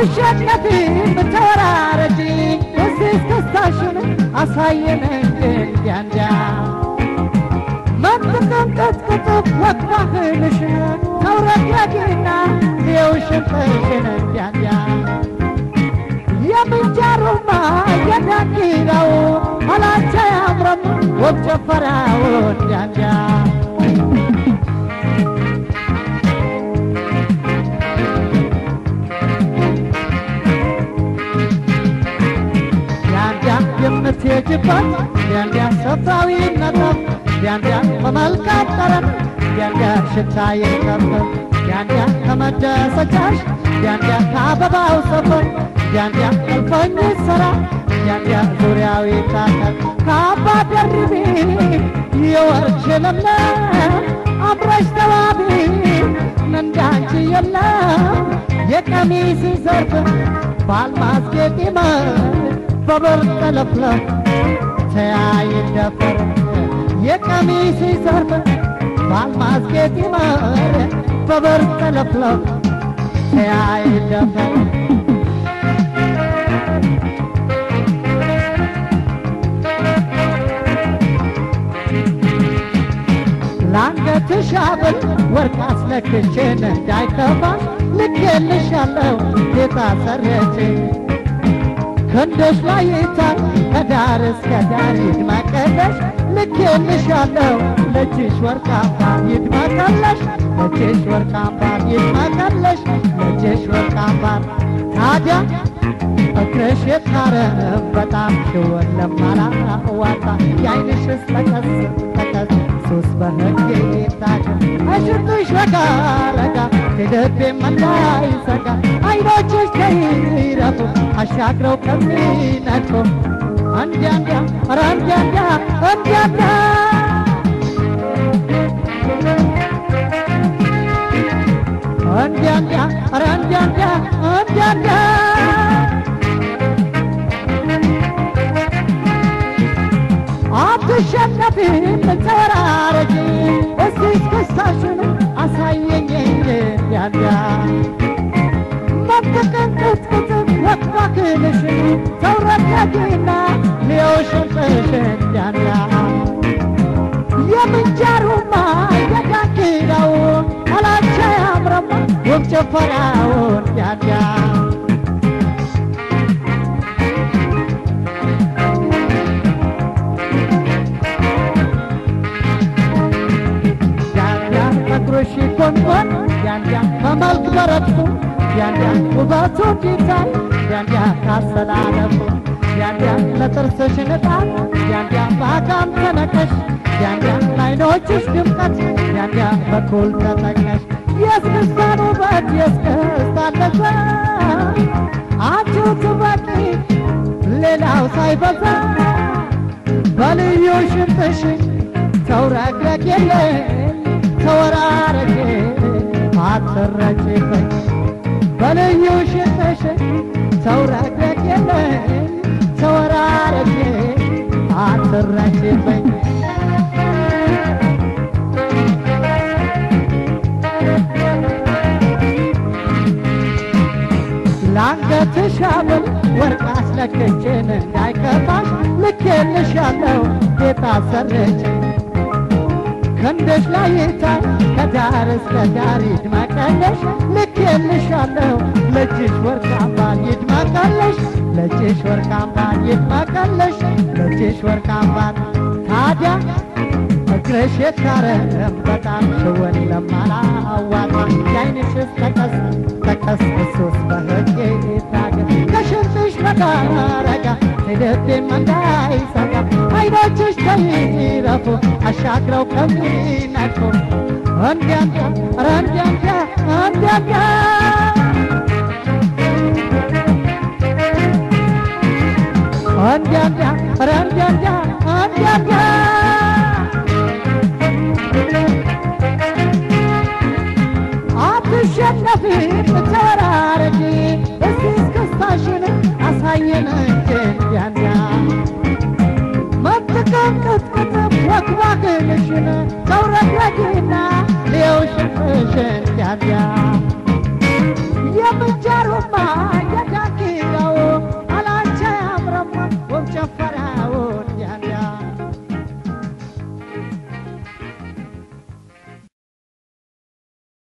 አትሸነፊ ብትወራረጂ እስቲ እስክስታሽን አሳየን እንዲያ እንዲያ መንጥቀን ቀጥቅጥ ወቅባህልሽን ተውረግረጊና የውሽንጥሽን እንዲያ እንዲያ የምንጀሩማ የዳንኪራው አላቻ ያምረም ወብ ጨፈራው እንዲያ እንዲያ ዲያንዲያ የምትሄጅበት ዲያንዲያ ሰብታዊ ነጥብ ዲያንዲያ በመልካም ጠረን ዲያንዲያ ሽታ የከብብ ዲያንዲያ ከመደሰቻሽ ዲያንዲያ ከአበባው ሰፈር ዲያንዲያ እልፈኝ ሰራ ዲያንዲያ ዙሪያዊ ታከል ከአባ ደርቢ የወርች ለምለም አምረሽ ተዋቢ እንዳንቺ የለም የቀሚስ ዘርፍ በአልማዝ ጌጥ ይመር በብር ተለፍለፍ ተያይ ደፈር የቀሚስ ዘርፍ በአልማዝ ጌጥ ይመር በብር ተለፍለፍ ተያይ ደፈር ለአንገትሽ ሐብል ወርቅ አስለክቼን እንዳይከፋሽ ልኬልሻለሁ ጌታ ሰረቼ ክንድሽ ላይ ይታይ ከዳር እስከ ዳር ይድመቅልሽ ልኬልሻለሁ ለእጅሽ ወርቅ አምባር ይድመቅልሽ ለእጅሽ ወርቅ አምባር ይድመቅልሽ ለእጅሽ ወርቅ አምባር ታዲያ እግርሽ የታረም በጣም ሽወን ለማላዋጣ የአይንሽስ ጠቀስ ጠቀስ ሱስ በህግ ታገ እሽርቱሽ ረጋ ረጋ ልቤም እንዳይሰጋ አይኖችሽ ከይረቱ አሻግረው ከሚነድፉ እንዲያ እንዲያ ኧረ እንዲያ እንዲያ እንዲያ እንዲያ እንዲያ እንዲያ ኧረ እንዲያ እንዲያ እንዲያ እንዲያ አትሸነፊም ተወራረጂ እስቲ እስክስታሽን አሳየኝ እንዲያ እንዲያ መጥቀን ቅጥቅጥ ወቅባክልሽን ተውረገጊና ሊዮሽንጥሽን እንዲያ እንዲያ የምንጀሩማ የዳንኪራው አላቻ ያምረማ ውብ ጭፈራው እንዲያ እንዲያ ያንያ ፀጉርሽ ጎንጎን ያንያ በመልክ በረድፉ ያንያ ውበቱ እንዲታይ ያንያ ካሰላለፉ ያንያ ለጥርስሽ ንጣት ያንያ በአጋም ተነቀሽ ያንያ ለዓይኖችሽ ድምቀት ያንያ በኩል ተጠቀሽ የእስክስታን ውበት የእስክስታን ለዛ አንቺው ትበቂ ሌላው ሳይበዛ በልዩ ሽንጥሽ ተውረግረግ የለ ተወራረጌ አትረጭበኝ በልዩ ሽንጥሽ ተውረግረግ የለ ተወራረጌ አትረጭበኝ ለአንገትሽ ሐብል ወርቅ አስለክቼን እንዳይከፋሽ ልኬልሻለሁ ጌታ ሰረች ክንድሽ ላይ ይታይ ከዳር እስከ ዳር ይድመቀለሽ ልኬልሻለሁ ለእጅሽ ወርቅ አምባር ይድመቀለሽ ለእጅሽ ወርቅ አምባር ይድመቀለሽ ለእጅሽ ወርቅ አምባር ታዲያ እግርሽ የታረም በጣም ሽወን ለማላዋጣ የአይንሽስ ጠቀስ ጠቀስ እሱስ በህግ ታገ ከሽንጥሽ ረጋ ረጋ ልቤም እንዳይሰጋ አይኖችሽ ከይረፉ አሻግረው ከሚነድፉ እንዲያ እንዲያ ኧረ እንዲያ እንዲያ እንዲያ እንዲያ እንዲያ እንዲያ ኧረ እንዲያ እንዲያ እንዲያ እንዲያ አትሸነፊ ተወራረጂ እስቲ እስክስታሽን አሳየን እንጂ እንዲያ እንዲያ መጥቀም ቅጥቅጥ ወክባክልሽን ተውረግረጊና ሊየውሽፍሽን እንዲያ እንዲያ የምንጀሩማ ይከፋል